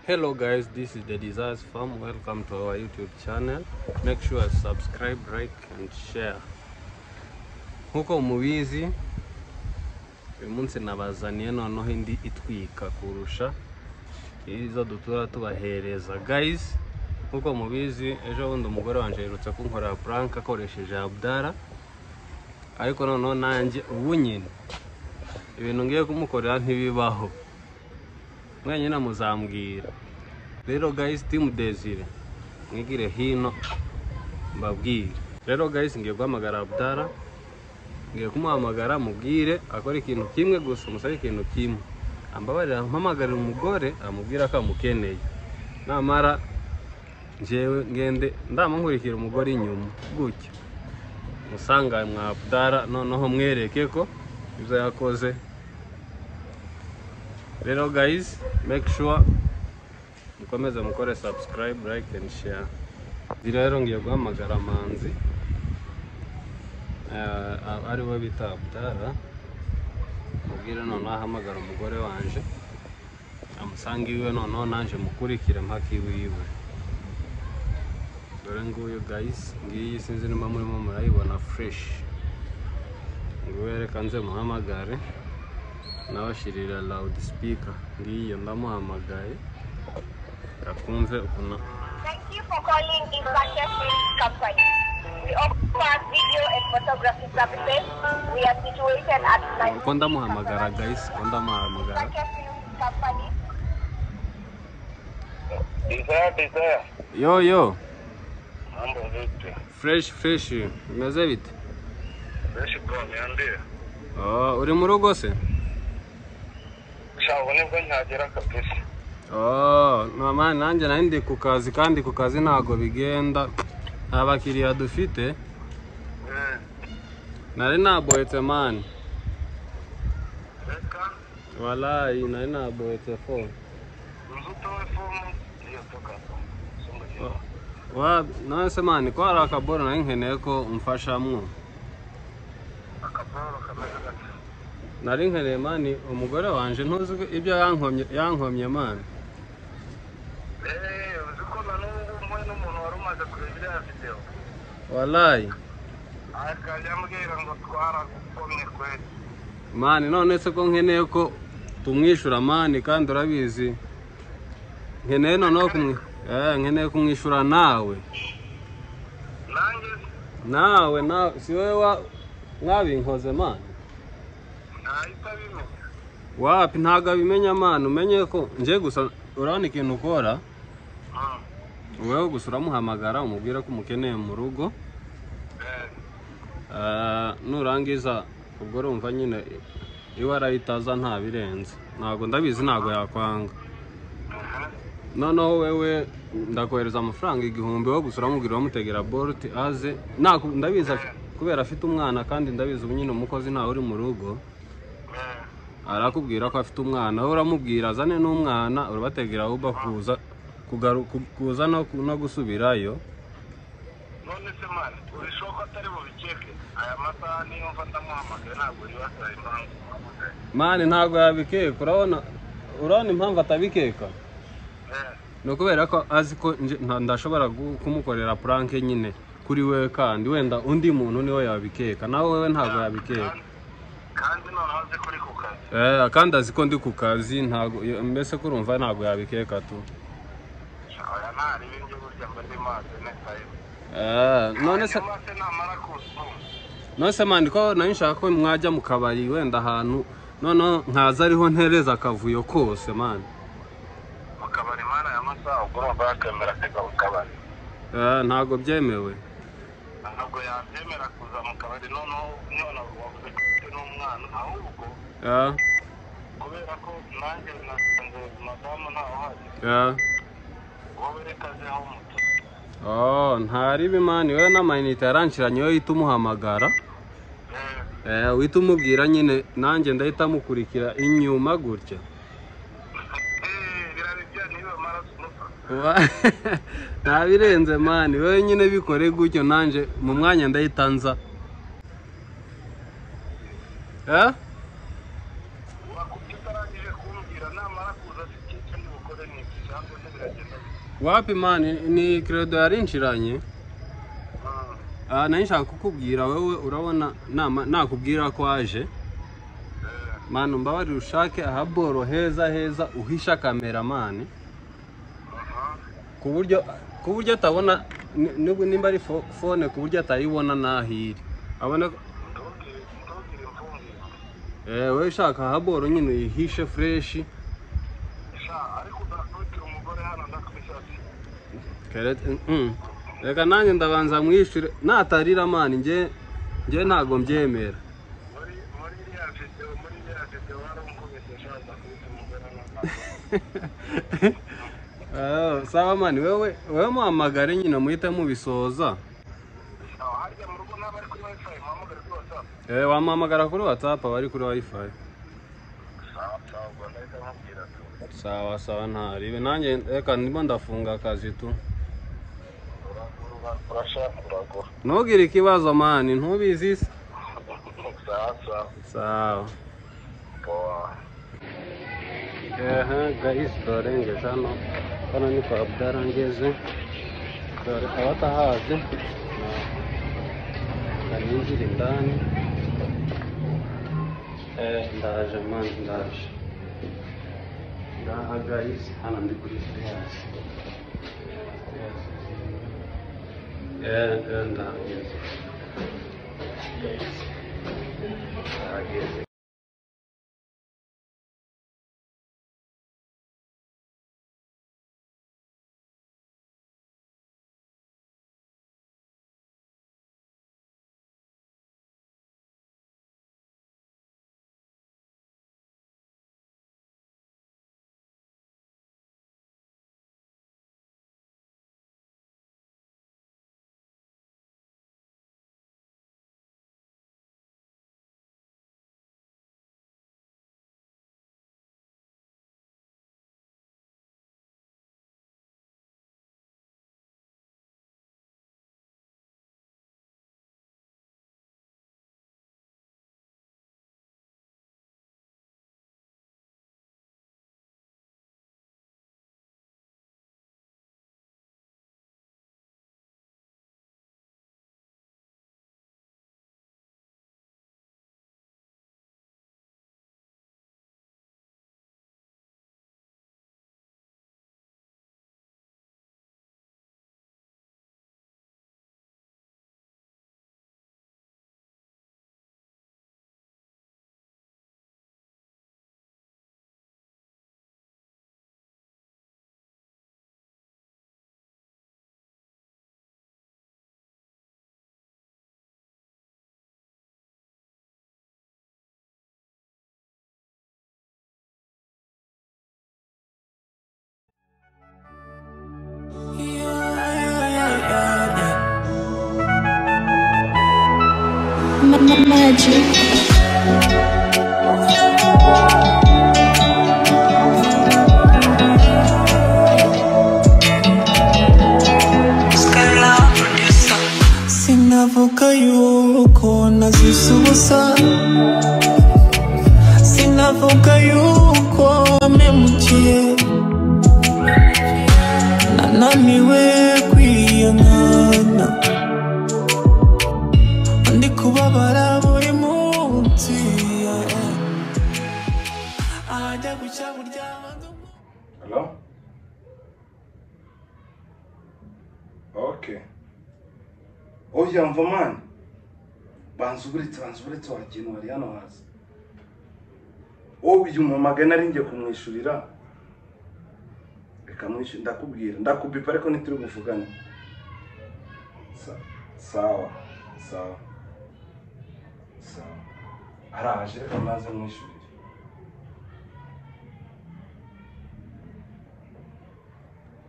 Hello guys, this is the Desires Farm. Welcome to our YouTube channel. Make sure you subscribe, like and share. Nkuko mubizi uyu munsi nabazaniye noneho indi itwika kurusha izo dutura tubahereza guys nkuko mubizi ejo bundi umugore wanjye yerutse kunkorera puranka akoresheje abdara ariko noneho nanjye ubu nyine ibintu ngiye kumukorera ntibibaho mwenyine muzambwira rero guys team desire mwigire hino mbabwire rero guys ngiye guhamagara abdara ngiye kumuhamagara mubwire akora ikintu kimwe gusa umusabe ikintu kimwe ambabarira mpamagarira umugore amubwira ko amukeneye namara njyewe ngende ndamunkurikira umugore inyuma gutyo musanga mwa abdara noneho mwereke ko ibyo yakoze rero guys make sure mukomeze mukore subscribe like and share izi rero ngiye guhamagara manzi Eh, ari we bita abdara mubwire noneho ahamagara umugore wanje amusanga iwe noneho naje mukurikire mpaka iwe iwe dore nguyu guys ngiyi sinzi niba murimo murayibona fresh nguyu reka nze muhamagare nabashirira loud speaker ngiyo ndamuhamagaye akumve ukuntu Thank you for calling Infanta Films Company. We offer video and photography services. We are situated at uko ndamuhamagara guys uko ndamuhamagara Infanta Films Company. Desire, desire. yo yo Mambo vipi? fresh fresh bimeze bite Nishi bro, niambie. Oh, uri mu rugo se Shawo nibwo ntagera kabisa. Oh, mama nanjye nari ndi ku kazi kandi ku kazi ntabwo bigenda nta bakiriya dufite Eh, nari nabohetse mani reka walayi nari nabohetse fone uzutowe fomu iyo toka. Sumbuye. wa nawe se mani ko hari akaboro nari nkeneye ko umfashamwo Akaporo kameze gata. nari nkeneye mani umugore wanje ntuzi ko ibyo yankomye yankomye mani Eh, uzi ko na n'ubu mwe n'umuntu wari umaze kureba iriya video. walayi Akajya ambwira ngo twaragukomye kweli. mani none se ko nkeneye ko tumwishyura mani kandi urabizi nkeneye noneho kumwi eh, nkeneye kumwishyura nawe Nanjye nawe nawe si wowe wa mwabinkoze mani ntahita bimenya. wapi ntabwo abimenya mani umenye ko ngiye gusa urabona ikintu ukora Mm. wowe gusa uramuhamagara umubwire ko umukeneye mu rugo Eh, Eh, nurangiza ubwo urumva nyine iwe arahita aza nta birenze ntabwo ndabizi ntabwo yakwanga aha. noneho wewe ndakohereza amafaranga igihumbi wo gusa uramubwira wamutegera borute aze ntabwo ndabizi af- kubera afite umwana kandi ndabizi ubu nyine umukozi ntawe uri mu rugo Eh, arakubwira ko afite umwana wowe uramubwira azane n'umwana urabategera uba kuza kugaru- ku- kuza no ku- no gusubirayo none se mani urushaho ko atari bubikeke aya masaha niyo mva ndamuhamagaye ntabwo uri wasaye impamvu wamuhamagaye mani ntabwo yabikeka urabona urabona impamvu atabikeka eh ni ukubera ko azi ko nje- nta- ndashobora gu- kumukorera puranke nyine kuri we kandi wenda undi muntu niwe yabikeka nawe wowe ntabwo yabikeka kandi- kandi noneho azi ko uri ku kazi Eh, kandi azi ko ndi ku kazi ntabwo iyo- mbese ko urumva ntabwo yabikeka tu aya ntari ibindi burya mba ndi mazi netayo Eh, none se hanyuma se namara kuzuma none se mani ko nayo nshaka ko mwajya mu kabari wenda ahantu noneho nkaza ariho ntereza akavuyo kose mani mu kabari mana aya masaha ubwo urumva yakemera akajya mu kabari Eh, ntabwo byemewe ntabwo yabyemera kuza mu kabari noneho none wavuze ko ufite n'umwana ahubwo Eh, kubera ko nanjye nasanze madamu ntawuhari eh. wowe reka aze aho mutu Oh, ntari bimani wowe n'amayinite yaranciranye wowe uhita umuhamagara eh Eh, uhita umubwira nyine nanjye ndahita amukurikira inyuma gutya Eh, biraribye niba amaraso umufata Wa- nta birenze mani wowe nyine bikore gutyo nanjye mu mwanya ndahita nza Eh? wakubye utarangije kumbwira namara kuza afite icyo ndi bukore ni iki cyangwa wapi mani ni credo yarinshiranye Mm. Ah, nari nshaka kukubwira wowe urabona nama- nakubwira ko aje Eh, mani mbabarira ushake ahaboro heza heza uhisha kameramani aha. ku buryo ku buryo atabona ni- ni- nimba ari fo- fone ku buryo atayibona n'aho iri abone ko- Ntugire ntugire imfungiro. eh, wowe ushaka ahaboro nyine uyihishe fureshi Sha, ariko udakubitira umugore hano ndakubishatse. Kerete- mm. reka nanjye ndabanza mwishyure natarira mani njye njye ntabwo mbyemera Muri muri iriya video, muri iriya video warankubise, sha, udakubita umugore hano ndakubishatse. Ah, sawa mani wewe wewe muhamagare nyine muhite mubisoza Sha, harya mu rugo naba ari kuri wifi muhamagare kuri WhatsApp. Eh, wamuhamagara kuri whatsapp abari kuri wifi Sawa, sawa, ubwo ndahita nkubwira tu. sawa sawa ntaribe nanjye reka ndimo ndafunga akazi tu Ura- ura- urashaka uragura. ntugire ikibazo mani ntubizi se Sawa, sawa. sawa Poa. aha gahisi turarengeje hano hano ni kwa bwarangeze dore abatahazi barinjira indani Eh, ndaje mani ndaje ngaha gahisi hano ndi kuri feyasi ndahageze ndahageze Magic. sinavuga yuko nazisubusa sinavuga yuko memukiye nananiwe kwiyangana ndi kubabara buri munsi ahajya gucya buryama ngo- Hello? Okay. Oya mvamani banza uburetse banza uburetse wakintu wari hano hasi uyu mpamagaye nari ngiye kumwishyurira reka mwishyure ndakubwira ndakubipa ariko ntituri buvugane Sa- sawa sawa sawa araje reka mwaze mwishyurire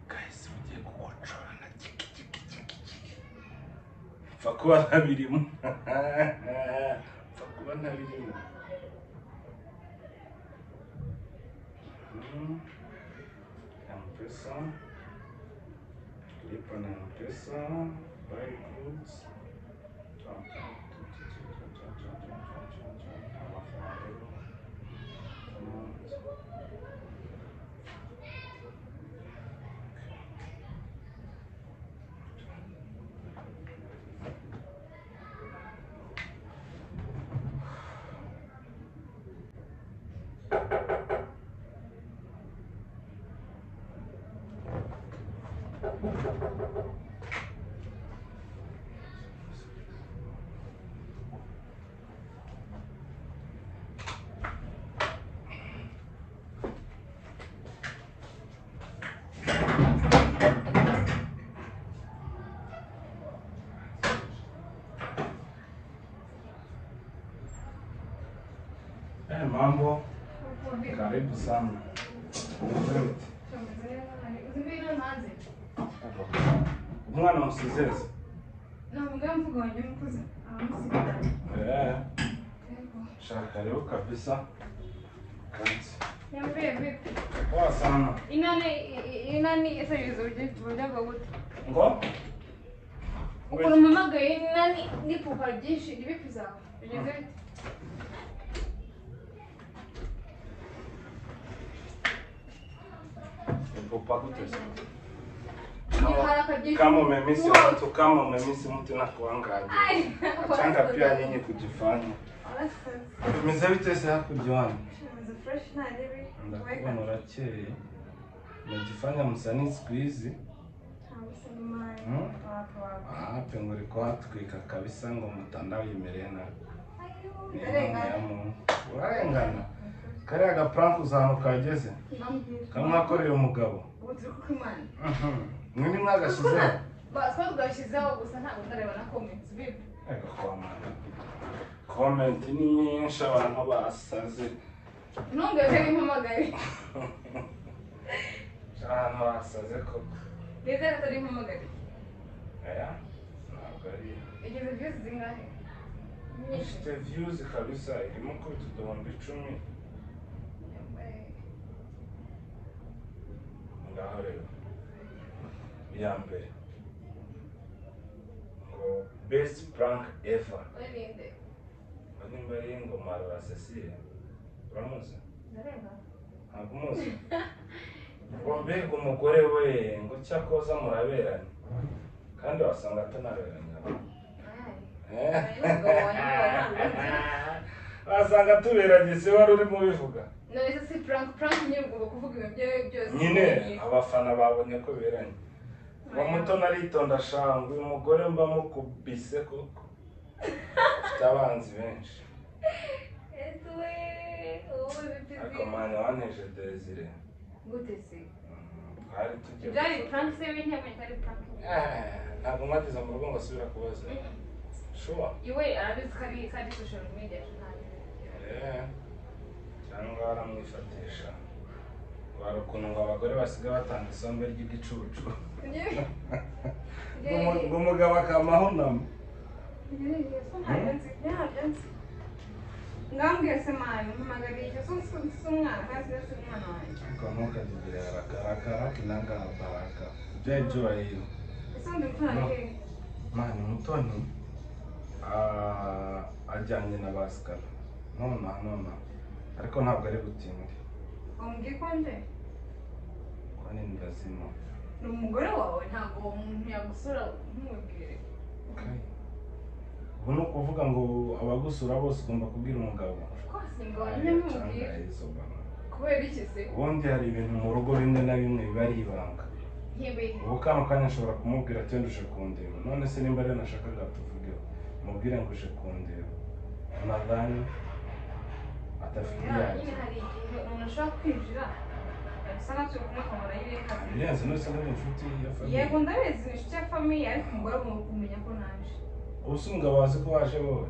kahise ugiye kugucana kiki kiki kiki kiki mfa kuba ntabirimo mfa kuba ntabirimo Mhm. mpesa lipa na mpesa buy goods amafaranga Amount. Eh, mambo, karibu sana. Umwana usizeze. Eh, shaka karibu kabisa. Kansi. Poa sana. inani inani serize uburyo uburyo bwo gute Ngo? ukuntu mpamagaye inani n'ipupa ryinshi ibipi zawe bigeze bite Mpopa kutesa. haraka jinsi. Kama umemisi watu, kama umemisi mtu na kuangalia. Ai, Achanga pia nyinyi kujifanya. Tumeze bitese hakujuana. Ndakuwa narakeye. Najifanya msanii siku hizi. Hmm? Ah, pengo liko hatwika kabisa ngo mtandao imerena Ni impano ya Mungu. urarengana kariya gaprank uzantu kageze kamwakoreye umugabo Mhm. mwini mwagashyizeho twabwashyizeho gusa ntabwo ndareba na comments bibi Ego, komanda. comment ni nyinshi abantu basaze ntumbwire ko mpamagaye abantu basaze koko nizere ko ari mpamagaye aya ntabwo ari igeze views zingahe nyinshi ifite views kabisa irimo kubita uduhumbi icumi ngaho rero iya mbere ngo best prank ever urinde nimba ari ingoma ya Cecile uramuzi ndareba ntabwo umuzi ngo mbega umugore we ngo cyakoza muraberanye kandi wasanga atanaberanye Ai. Eh. Umugabo wanjye waranguye. wasanga tuberanye se wari urimo ubivuga none se si prank prank nyine ugomba kuvuga ibintu byawe byose nyine abafana babonye ko beranye uwo muto naritonda shangwe uyu mugore mba mukubise koko afite abanzi benshi ese we ariko wowe bipizi mwana wanteje desire gute se twari tugiye byari prank se wintamenye ko ari prank Eh, ntabwo mwageze mu rugo ngo asubira kubaza shuwa iwe arabizi ko ari ko ari social media ntazi. Eh, cyangwa baramwifatisha wari ukuntu ngo abagore basigaye batanga isombe ry'igicucu Njye- njye- Ngo- ngo umugabo akamaho nama njye- njye- so ntabyo nzi, ntabyo nzi. ngambwiye se mani mpamagariye icyo so- so- si umwana kandi si umwana wanjye ariko ntukazigire arakaraka hakinanga arakaraka jeje urayiro ese undi mfana No. ni hehe mani mutoni ah, ajyanye na basikara nona nona ariko ntabwo ari butinde wambwiye ko nje ko ni ndazima ni umugore wawe ntabwo uwo muntu yagusura ntumubwire ubu ni ukuvuga ngo abagusura bose ugomba kubwira umugabo rwose ngo Aya ntumubwire cangahe izo mama. kubera iki se ubundi hari ibintu mu rugo bimwe na bimwe biba ari ibanga ntebe ubu kano kanya nshobora kumubwira ati nduje kundeba none se nimba rero nashakaga tuvugeho mubwire ngo uje kundeba nadhani atafite nyine iyanjye hari igihe umuntu ashobora kwinjira bisa nkaho turi kumwe ukamara yireka ibirenze nose ni inshuti ya famiye yego ndabizi ni inshuti ya famiye ariko umugore agomba kumenya ko naje ubu se umugabo wazi ko waje wowe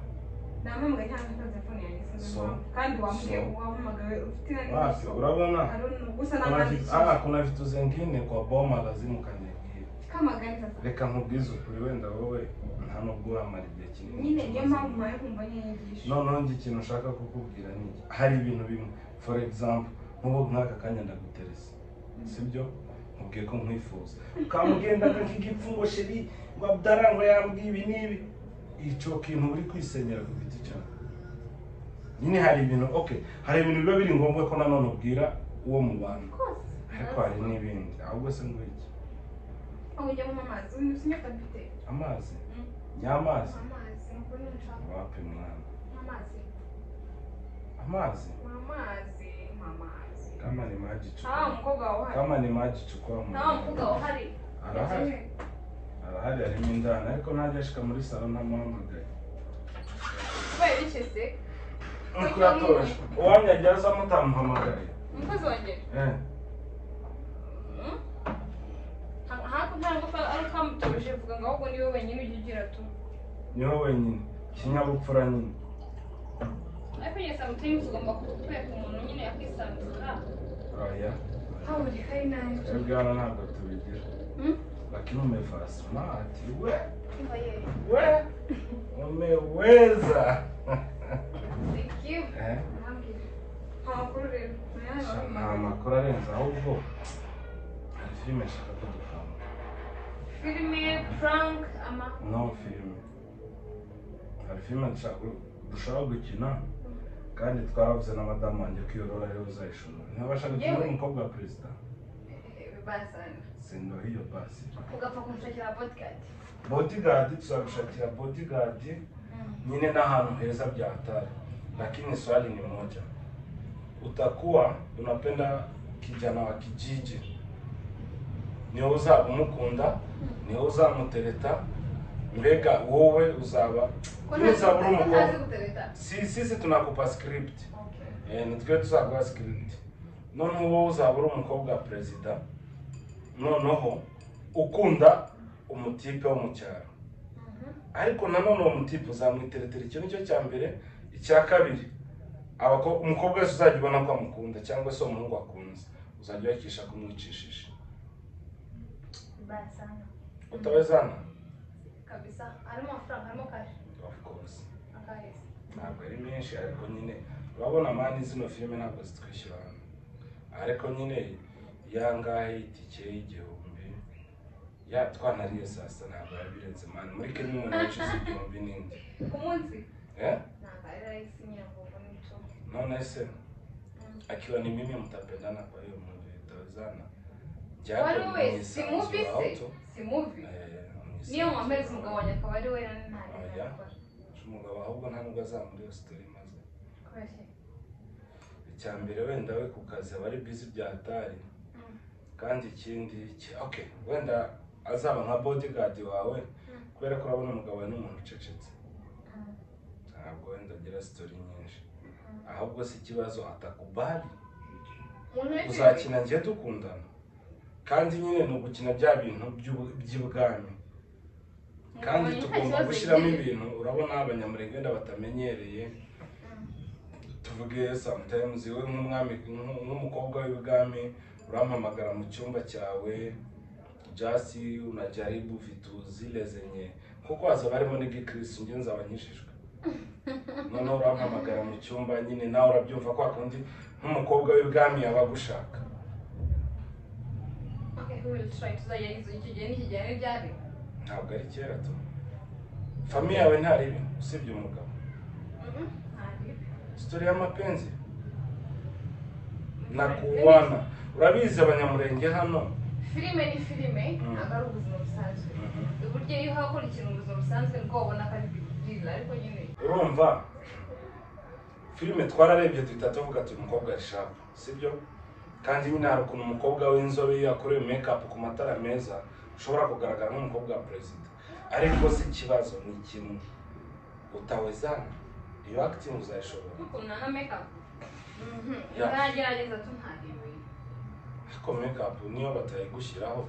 nampamagaye cyangwa nta telefone yanjye sinzi So. impamvu kandi wambwiye So. wampamagaye ufite na wapyo urabona aroni gusa Kuna vi- n'amandikisha ah, kuna vitu zengine kwa boma lazima ukanigie kamagani sasa reka nkubwize ukuri wenda wowe nta nubwo uramara igihe kinini nyine niyo mpamvu mpaye kumva nyiyigisha noneho njye ikintu ushaka kukubwira ni iki hari ibintu bimwe for example nk'ubu nk'aka kanya ndaguterese sibyo nkubwiye ko nkwifuza ukamugendaga nk'igipfu ngo sheri ngo abdara ngo yambwiye ibi n'ibi icyo kintu uri kwisenyera ku giti cyawe nyine hari ibintu okay hari ibintu biba biri ngombwa ko nanone ubwira uwo mu bantu rwose ariko hari n'ibindi ahubwo se ngwiki aho ujya mu mazi uyu sinyota dufite amazi Mm. nyamazi amazi ni ukuri nshaka wapi mwana amazi amazi amazi amazi kama ni maji chukua nta wa mukobwa wahari kama ni maji chukua mwana. nta wa mukobwa wahari arahari arahari harimo indani ariko ntajya ashika muri salo ntamuhamagaye kubera iki se nuko yatoranyije uwanyajya aza mutamuhamagaye umukozi wanjye Eh, Hmm? Ha- hafi ntabwo uko ari ukamutoruje vuga ngo ahubwo ni wowe wenyine ujya ugira tu niho wenyine ikinyabupfura nyine ariko nyine samutimes ugomba kutwereka umuntu nyine yakwisanzura oya haburi kari nabi twebwe hano ntabwo tubigira Hmm? lakini fasi smart we Imva ye. we umeweza Thank you. Eh, Ntambwire. Nta makuru rero. Nayo sha, nabonye. ni amakuru arenze ahubwo hari filime nshaka ko dukanga filime prank ama no filime hari filime nshaka dushaka gukina kandi twavuze na madamu wanjye ko iyo role ariwe uzayishobora ntabasha gukina Yewe. n'umukobwa wa perezida basana sindoha iyo basi ugapfa kumushakira podcast bodigadi tuzagushakira bodigadi nyine n'ahantu heza bya hatari lakini swali ni moja utakuwa unapenda kijana wa kijiji niwe uzaba umukunda niwe uzamutereta mbega wowe uzaba niwe uzaba uri umukobwa gutereta si sisi tunakupa script eh, ni twe tuzaguha script noneho wowe uzaba uri umukobwa wa perezida noneho ukunda umutipe wo mu cyaro ariko nanone uwo mutipe uzamwiteretera icyo nicyo cya mbere icya kabiri abako- umukobwa wese uzajya ubona ko amukunda cyangwa se umuhungu akunze uzajya ubakisha kumwicishije basana utabazana kabisa harimo amafaranga harimo kashi of course akaheza ntabwo ari menshi ariko nyine urabona mani zino filime ntabwo zitwishyura hano ariko nyine yangahe itike y'igihumbi ya twanariye saa sita ntabwo biba birenze mani muri kenya umuntu yicuza igihumbi n'indi ku munsi Eh? ntabwo ari rahisi nyirangogo n'icyo naona ese akiwa ni mimi mtapendana kwa hiyo movie tawezana Japo wari we ni si sawa, muvi sio se auto. si muvi Eh, ni niyo sawa, mwambere sio umugabo auto. wanjye akaba ari we rero nta Oya. umugabo ahubwo nta nubwo azaba muri iyo sitori maze icya mbere wenda we ku kazi aba ari bizi bya hatari kandi ikindi iki- okay wenda azaba nka bodyguard wawe kubera ko urabona umugabo wawe ni umuntu ucecetse ntabwo wenda agira sitori nyinshi ahubwo si ikibazo atakubali umuntu wese uzakina njye dukundana kandi nyine ni ugukina bya bintu by'ubu- by'ibwami kandi tugomba gushyiramo ibintu urabona abanyamurenge wenda batamenyereye tuvuge sometimes we nk'umwami nk'u- nk'umukobwa w'ibwami urampamagara mu cyumba cyawe jasi unajaribu vitu zile zenye kuko haza barimo n'igikirisi njye nzaba nkijijwe noneho urampamagara mu cyumba nyine nawe urabyumva kwa kundi nk'umukobwa w'ibwami yaba agushaka Okay, we will try. Tuzagerageza icyo gihe n'ikigera n'ibyari. ntabwo ari kera tu famiye yawe ntari ibi usibye umugabo sitori y'amapenzi nakuwana urabizi abanyamurenge hano filime ni filime Mm. ntabwo ari ubuzima busanzwe uburyo iyo hakurikira ubuzima busanzwe nibwo wabona ko ari bwirira ariko nyine urumva filime twararebye duhita tuvuga ati umukobwa rishapu sibyo kandi nyine hari ukuntu umukobwa w'inzobe iyo yakorewe mekapu ku matara meza ushobora kugaragara nk'umukobwa wa perezida ariko si ikibazo ni kimwe utawezana iyo akitingi uzayishobora nk'ukuntu nana mekapu Ya. nzagerageza tuntarebe ariko mekapu niyo batayigushyiraho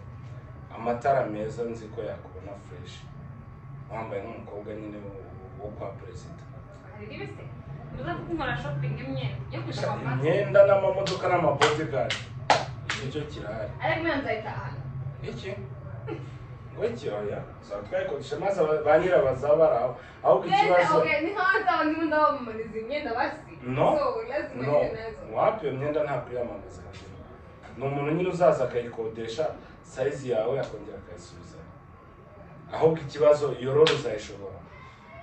amatara meza nzi ko yakubona fureshi wambaye nk'umukobwa nyine wo- wo kwa perezida hari ibise ntuza gukora shopping imyenda yo kujya Gusa kwa mama imyenda n'amamodoka n'amabodigadi nicyo kirahari ariko imyenda nzayitaha iki ngo iki oya uzaba twayikodesha maze aba- ba nyira bazaba bari aho ahubwo Yes, ikibazo okay, ni kama hata wangine ndawamaliza imyenda basi No. so lazima no niwe nazo wapi iyo myenda ntabwo iyamamaza ni umuntu nyine uzaza akayikodesha sayizi yawe akongera akayisubiza ahubwo ikibazo iyo roro uzayishobora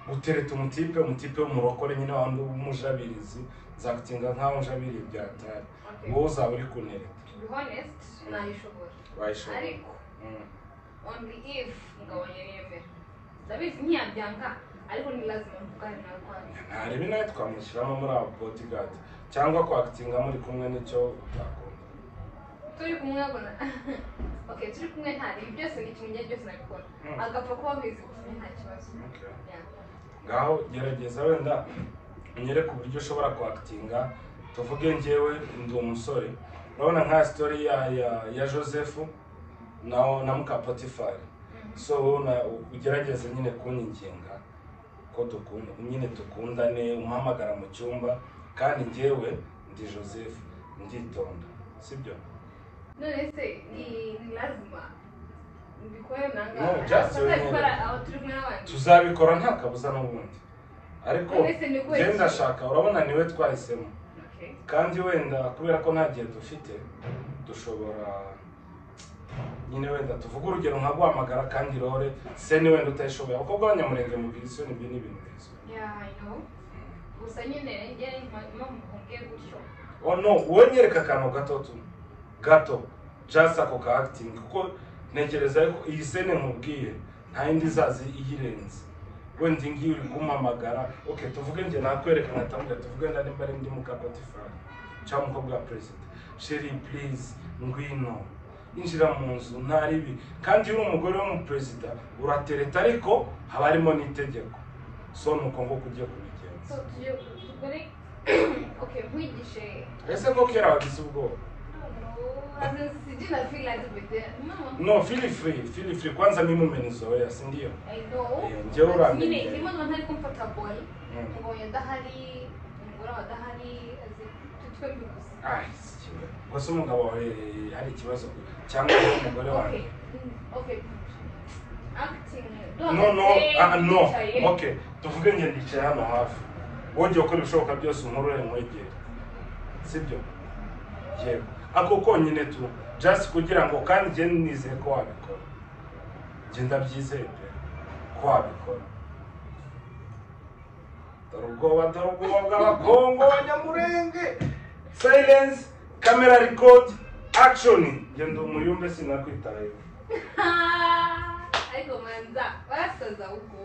gutereta umutipe umutipe w'umurokore nyine wa w'umujabirizi nzagutinga nk'aho njabiriye ibyatari Okay. wowe uzaba uri kunereta to be honest nayishobora wayishobora ariko Mm. only if ngabanye yemera ndabizi ntiyabyanga ariko ni lazima mvugane nawe kwanza ntarebe nawe twamushyiramo muri abo bodyguard cyangwa kwakitinga muri kumwe n'icyo utakunda turi kumwe abona okay turi kumwe nta ibi byose ni kimwe byose nabikora Mm. agapfa kuba abizi gusa nta kibazo Okay. Yeah. ngaho gerageza wenda unyereke uburyo ushobora kwakitinga tuvuge njyewe ndi umusore urabona nka sitori ya ya ya joseph na na muka potifari so wowe na- ugerageze nyine kunyinginga ko dukunda nyine dukundane umuhamagara mu cyumba kandi njyewe ndi joseph nditonda sibyo none se ni ni lazima mbikore No, just remember. ntabikora aho turi kumwe n'abandi tuzabikora nta kabuza n'ubundi ariko None se ni kubera njye iki? ndashaka urabona niwe twahisemo Okay. kandi wenda kubera ko nta gihe dufite dushobora nyine wenda tuvuge urugero nka guhamagara kandi rore se ni wenda utayishoboye abakobwa b'abanyamurenge mubwira isoni ibyo ni ibintu biza Yeah, I know. gusa nyine njyewe impamvu nkubwiye gutyo oh no wowe nyereka akantu gato tu gato just ako ka acting kuko ntekereza yuko iyi sene nkubwiye nta yindi izazi iyirenze wenda iyi ngiyi uri kumamagara okay tuvuge njye nakwereka nkatamubwira tuvuge nda nimba ari ndi muka potifari cyangwa umukobwa wa perezida sheri purize ngwino injira mu nzu nta ribi kandi iyo uri umugore w'umuperezida uratereta ariko haba harimo n'itegeko so ni uko nguko ugiye kubigenza so tujye tugore okay nkwigishe ese koko yarabagize ubwoba As in, sijui na feel like with the mama No, feel free, feel free. Kwanza mimi umenizoea, si ndio? I know Yeah, njyewe but uramenye. nyine irimo niba ntari comfortable Mm. umugabo adahari umugore wawe adahari as in, tu- twembi gusa Ai, si kiwe. Gusa umugabo wawe hari ikibazo cyangwa umugore wawe. okay mm, okay acting No, no, ah, no. Wicaye. Okay, tuvuge njye ndicaye hano hafi. Wongeye gukora ibishoboka byose unkurure nkwegere. Sibyo? Yego. Ako konyine tu, just kugira ngo kandi njye nizeye ko wabikora. Njye ndabyizeye pe, ko wabikora. Dore ubwoba, dore ubwoba bw'abakongo banyamurenge. Silence, camera record, action. Njye ndi umuyumbe sinakwitayeho. Ah, ariko manza barasaza ubwo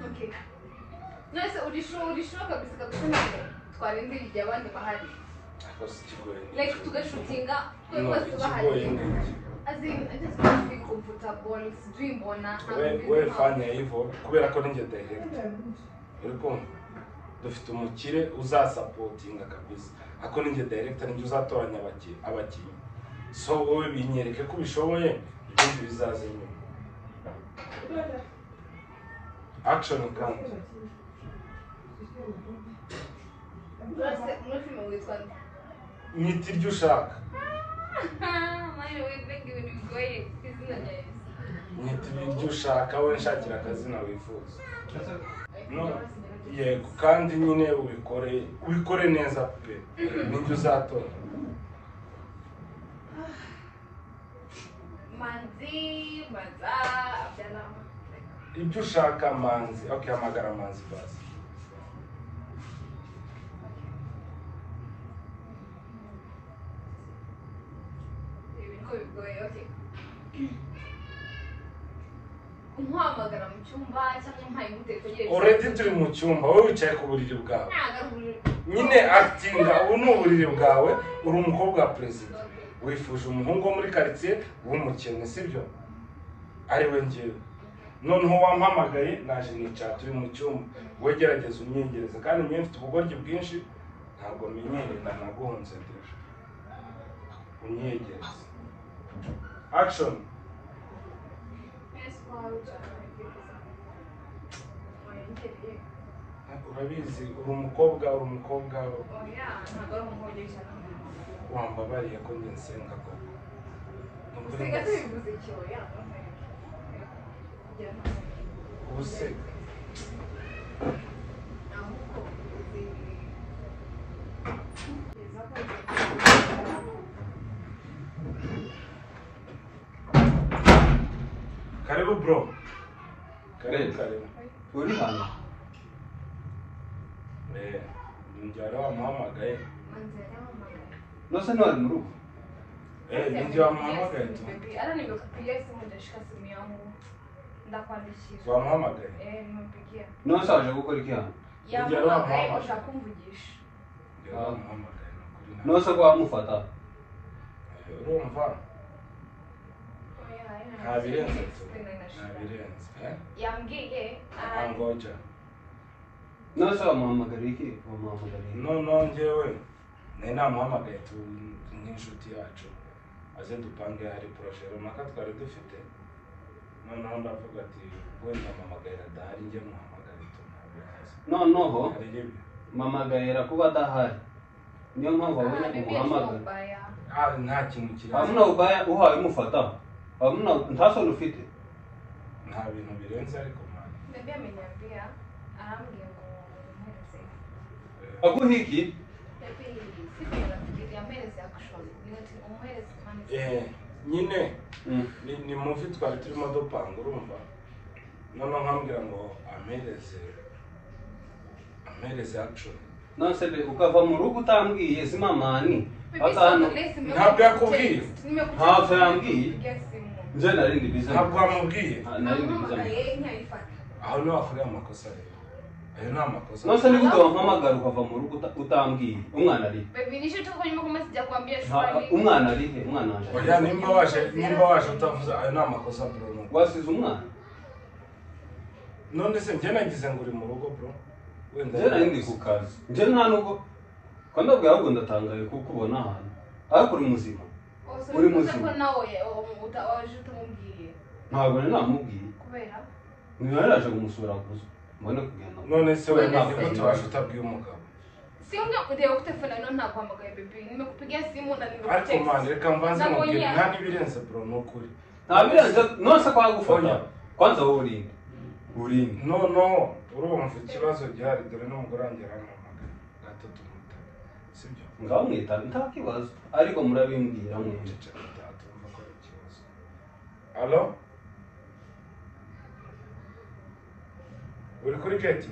okay nose urisho urisho kabisa kabisa ntabwo twarindira igihe abandi bahari Ako si kigoye. like tugashutinga twe No, bose ikigoye bahari ni iki? as in i just want to be comfortable sijui mbona we we fanya hivyo kubera ko ninjye direct uri kumva dufite umukire uzasapotinga kabisa ako ninjye direct ninjye uzatoranya abaki- abakinnyi so wowe binyereke ko ubishoboye ibindi bizaza nyuma action kandi Rwose, muri filime witwa nde? mwita ibyo ushaka Ah, mani we mbega ibintu bigoye izina ryawe mwita ibyo ushaka we nshakira akazina wifuza No. Rwose, yego kandi nyine ubikore ubikore neza pe ninjye uzatora manzi maza abyara ibyo ushaka manzi okay hamagara manzi basi ibintu bigoye okay umuhamagara mu cyumba cyangwa umpaye umutegereje already turi mu cyumba wowe wicaye ku buriri bwawe nyine acting ubu ni uburiri bwawe uri umukobwa wa perezida wifuje umuhungu wo muri karitsiye w'umukene sibyo ari we ngewe noneho wampamagaye naje nicara turi mu cyumba wegerageza umwingereza kandi niyo mfite ubugoryi bwinshi ntabwo menyerera naguhunze deje umwingereza action urabizi uri umukobwa uri umukobwa wambabariye ko njye nsenga koko Ni ukuri ndetse- ubuse karibu bro karibu Yes. karibu Uri hano? eh njyara wamuhamagaye Nose ni wari mu rugo? eh ninjye wamuhamagaye tu ndakwandikira wamuhamagaye nimpigia Nose waje gukora iki hano? yamuhamagaye gushaka kumvugisha njyara wamuhamagaye ni ukuri na- Nose ko wamufata? Eh, urumva nta birenze tu Twe nari nta nashira. birenze eh? yambwiye Ah, ah, ngoja nose wamuhamagara iki wamuhamagara iki noneho njyewe nari namuhamagaye tu- nk'inshuti yacu aze dupange hari poroshe runaka twari dufite noneho ndavuga ati wenda mpamagarira adahari njye muhamagare tu ntabirenze noneho hari rimwe mamagayira kuba adahari niyo mpamvu wabonye bibiri umuhamagara ubaya Ah, nta kintu kiri hamuna ubaya uhawe umufataho hamuna ntasoni ufite nta bintu birenze ariko mwana bebi amenyambia arambwira ngo mpereze aguha iki bebi sikuza kugira mpereze action nti umuhereze mani eh nyine Mm. ni, ni muvi twari turimo dupanga urumva noneho nkambwira ngo ampereze ampereze action nonse be ukava mu rugo utambwiye simamani atanu Ntabwo yakubwiye? Ntabwo yambwiye? nje narindi bize ntabwo wamubwiye Ah, narindi bize ntiyayifata aho niho wakoreye amakosa rero ayo ni amakosa nonse nigute wampamagara ukava mu rugo uta- utambwiye umwana ari he? bebi nisho tuko nyuma kuma sijakwambia Ha- shwari umwana ari he umwana wanjye ari he? oya nimba waje nimba waje utavuze ayo ni amakosa bro nuko wasize umwana none se njye nagize ngo uri mu rugo bro wenda njye nari ndi ku kazi njye nta nubwo kandi ubwo ahubwo ndatangaye kukubona ahantu ariko uri muzima uri muzima. ko nawe o- uta- waje utamubwiye ntabwo nari namubwiye kubera niba yaraje kumusura gusa mbone kugenda none se None wenda se- nigute waje utabwiye umugabo simu ndio kutelefona ndio nakuhamagaye bebi nimekupigia simu na ariko nimekutext mwana reka mbanze Nabonye mubwire ya- nta n'ibirenze bro ni ukuri ntabirenze nonse kwa gufata Oya. kwanza wowe urinde urinde no no urumva ikibazo gihari dore n'umugore wanjye arampamagaye gatatu mutaka sibyo ngamwita nta kibazo ariko murabimbwira mwese ceceka utatumva ko ari ikibazo alo uri kuri geti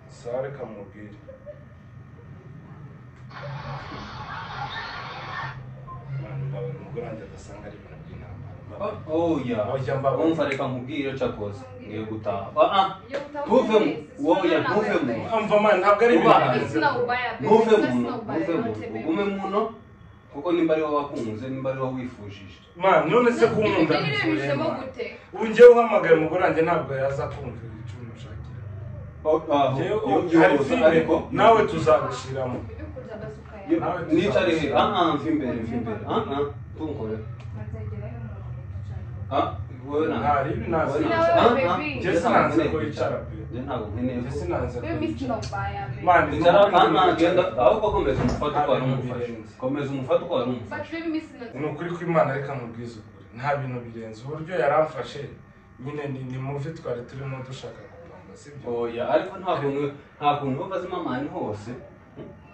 sare kamubwire Mwana, mbabarira, umugore wanjye adasanga ari ibintu by'intambara Mbabarira. oya Oya, mbabarira. umva reka nkubwire cakoze ngiye gutaha Ah, ah. Yo, utahudhuria, ntuvemo sisi woya tunaona ntuvemo wewe. Ah, mva mwana ntabwo ari ibintu Ubana. birenze. Sina ubaya baby, ntuve sina- muno sina ubaya ntuve muno yote baby. ugume muno kuko nimba ari wowe wakunze nimba ari wowe wifujije Mwana, none se kunkunda Ibi bintu bivuye bijemo mwana. gute ubu ngewe uhamagaye umugore wanjye ntabwo yaza kumvira icumu ushakira Oh, ah, Njyewe yo- ubu hari yoza filime ariko nawe tuzagushiramo Bibi kuza basuka ya yo- nawe nicare he tuzabishyira. ah ah mva imbere mva imbere ah ah tunkore Nzagerayo mu cyane. ah wowe na Ntari, ibi ntazi. wowe na- Nawe, ah, ah, baby. njye Njye ntabwo sinanze nkeneye kwicara. kwicara pe. Njye ntabwo nkeneye Njye ko- sinanze Baby kwicara. sina ubaya baby. Mwana, Icara ni ukuri ah ah genda kwicara. ahubwo komeza umufate uko wari Ntabintu umufashe birenze. komeza umufate uko wari umufashe But baby sina ni ukuri kw'imana reka mubwize ukuri nta bintu birenze uburyo yaramfashe nyine ni ni muvi twari turimo dushaka gupanga sibyo oya ariko nta kuntu nta kuntu wumva azima mani hose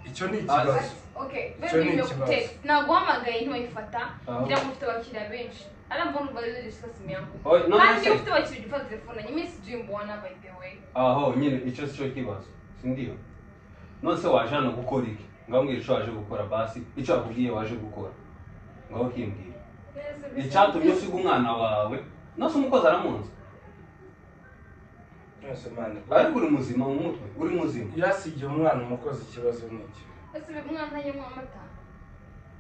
icyo ni ikibazo Okay, Icyo ni baby ikibazo. nimekutext. Naguhamagaye ntiwayifata Ah. ngira ngo ufite abakiriya benshi. Arambona ubaze discuss simu yangu. Oya, no, Kandi no, iyo no. ufite abakiriya ujya ufata telefone nyine sijui mbona by the way. aho nyine icyo si cyo kibazo sindiyo nonese waje hano gukora iki ngambwira icyo waje gukora basi icyo wakubwiye waje gukora ngaho ukimbwira icyatumye usiga umwana wawe nonese umukozi aramunze yose mwana ariko uri muzima mu mutwe uri muzima yasigiye umwana umukozi ikibazo ni iki Ese baby umwana ntanywa amata.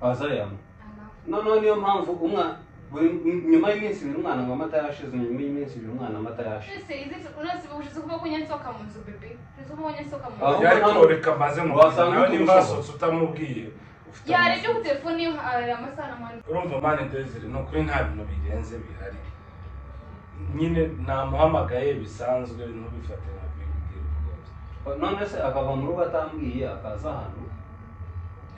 azayama Ana. noneho niyo mpamvu umwana buri nyuma y'iminsi ibiri umwana ngo amata yashize nyuma y'iminsi ibiri umwana amata yashize Ese izi unasiba ushize kuba kunye nsoka mu nzu baby. Ushize kuba kunye nsoka mu Ah, nzu. yari hano- koreka maze ngo wasanga nawe utumva nimba ushoboye. wasotse utamubwiye ufite yarebye ku telefone ye arareba amasaha na mani urumva mani desire ni ukuri nta bintu birenze bihari nyine namuhamagaye bisanzwe ntubifate nka big deal rwose none se akava mu rugo atambwiye akaza hano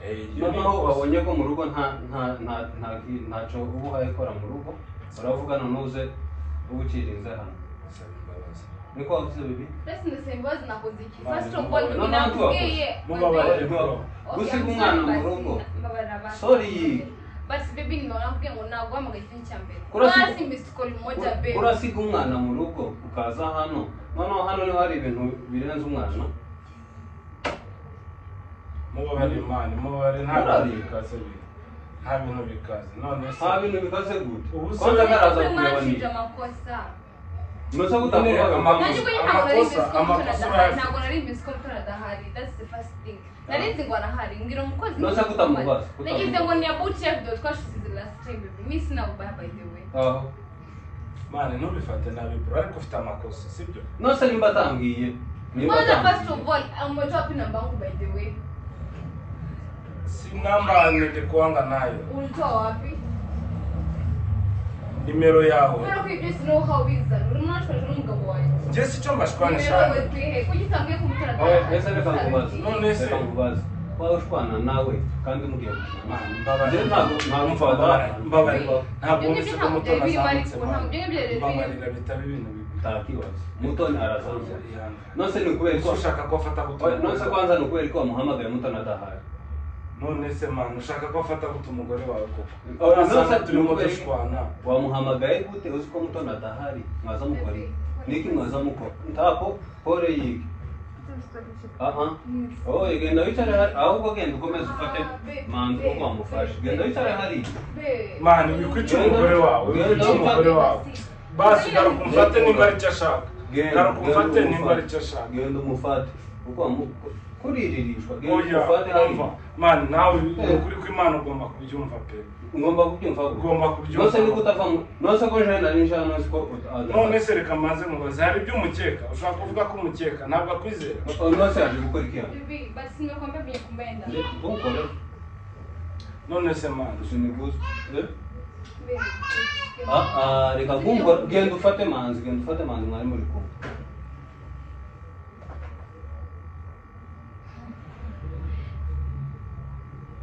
Eh, iyo ni noneho ikosa. babonye ko mu rugo nta nta nta nta ntacyo uba uhaye ikora mu rugo uravuga nonuze uba ucirize hano Saba imbabazi. niko wavuze bibi mbese ndasaba imbabazi nakoze iki Mani, first of all mubabare. ibi nakubwiye Mubabare. Okay, gusiga I'm umwana mu sorry, rugo basi, mbabarira basi. Sorry. basi baby nimeona nakubwiye ngo ntabwo wahamagaye kimwe cya mbere Kurasi- basi missed call moja baby urasiga umwana mu rugo ukaza hano noneho hano niho hari ibintu birenze umwana mubabare imana mubabare nta Murari. bintu bikaze biri nta bintu bikaze none se nta bintu bikaze gute Ubu se- kwanza karaza Wewe kureba ni mwanshinja amakosa nusa Nyine kutakubaga amakosa- nanjye ko nyine ntabwo nari amakosa- missed amakosa call mutara adahari urayafite. ntabwo nari missed call mutara adahari that's the first thing nari nzi ngo arahari mbwira umukozi Nonese ngo kutamubaza, nagize ngo ni abuti twashize last baby mi sina ubaya by the way aho mani ntubifate nabi bro ariko ufite amakosa sibyo nose nimba atambwiye nimba mwana first atambwiye of all umetoa pin namba yangu by the way si namba nilikuanga nayo ulitoa wapi nimero yawe mbona kujua snow how is that unaona tunataka mgabo wangu nje sico mbashikwane cyane kujitangia kumutara oya ese reka nkubaze reka nkubaze waba ushwana nawe kandi mugiye gushwana Mbabarira. Mbabarira. Mbabarira. ntabwo wumvise ko mutoni azamutse mani mbabarira bitaba ibintu bibi utakibaza mutoni arasanzwe Yanga. nose ni ukubera ko Ese ushaka ko afata guta oya nose kwanza ni ukubera ko wamuhamagaye mutoni adahari none se mani ushaka ko afata guta umugore wawe koko Oya, Asanga nose turimo tumukore- dushwana wamuhamagaye gute uzi ko mutoni adahari mwaza mukora iki? niki mwaza mukora ntapo pore yige aha oya genda wicare hari ahubwo genda ukomeze ufate manzi kuko wamufashe genda wicare hariya mani wikwica umugore wawe wikwica umugore wawe basi garuka umfate nimba ari cyo ashaka garuka umfate nimba ari cyo ashaka genda umufate kuko wamu- kuriririshwa genda umufate oya hariya umva mani nawe ni ukuri kw'imana ugomba kubyumva pe ugomba kubyumva Ugomba kubyumva. nose niko utavamo nose ko njana nari njana nose ko uta- none se reka maze mubaze hari ibyo umukeka ushobora kuvuga ko umukeka ntabwo akwizera nose yaje gukora iki hano hivi basi nimekuambia venye kumenda ukora none se mani usiniguze Ah, ah, reka kunkora genda ufate manzi genda ufate manzi mwari muri kumwe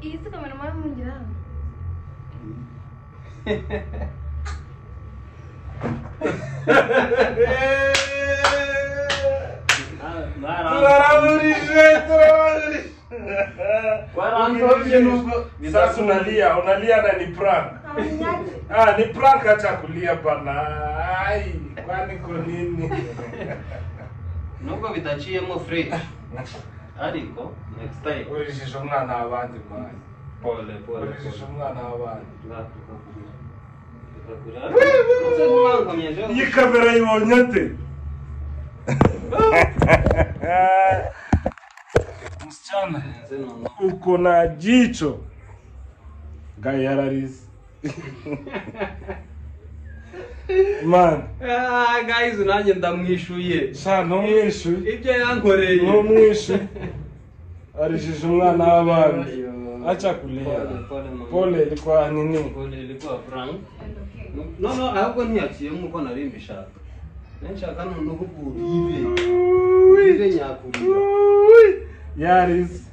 iyi si kamera mwana mwingirana turaburije turaburije Warandoje nubwo- sasa unalia unalia na ni prank ah ni prank acha kulia bana ai kwani ko nini nubwo bidaciyemo furije ariko next time urijisha umwana w'abandi mani pole pole urijisha umwana w'abandi iyi kamera yibonye ate msichana uko na jicho gayararizi man gayizi nanjye ndamwishuye sha ntumwishuye ibyo yankoreye ntumwishuye arijije umwana w'abandi aca kulia Pole, pole, mama. pole rikwa nini Pole, ilikuwa prank. no no ahubwo ntiyakiriye nk'uko nari mbishaka nshaka noneho ukuntu yibe yibe nyakurira yarizi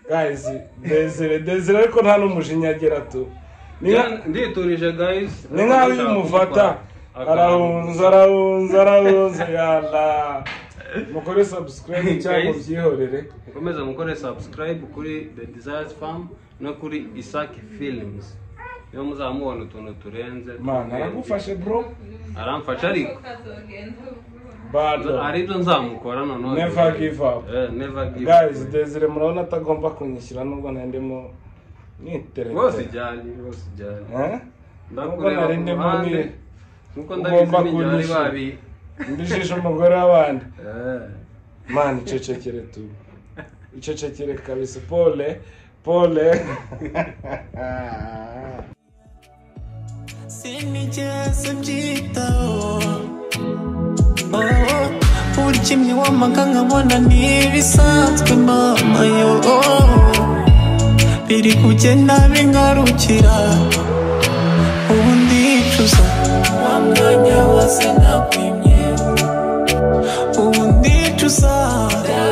guys desire desire ariko nta n'umujinya agera tu Ni nka- Jana- nditurije guys ni nk'aho iyo umufata arahunza arahunza arahunza yala mukore sabusikarayibu cyangwa Guys. byihorere ukomeza mukore subscribe kuri the desires farm no kuri isaki films niyo muzamubona utuntu turenze mana aragufashe bro aramfasha ariko bado aribyo nzamukora noneho Never give up. Eh, never give up guys desire murabona atagomba kunyishyura nubwo nandimo bose nitereta ijyanye bose ijyanye Eh? nubwo ndakureba nari ku ndimo ruhande ni- nkuko ugomba ndabizi ninjye bari kunyishyura. babi mbijije umugore w'abandi Eh. mani icecekere tu icecekere kabisa pole pole sinigeze mbyitaho Oh, burya imyiwamaga nkabona ntibisanzwe mama yo biri kugenda bingarukira ubu ndicuza wa mwanya wose nakwimye ubu ndicuza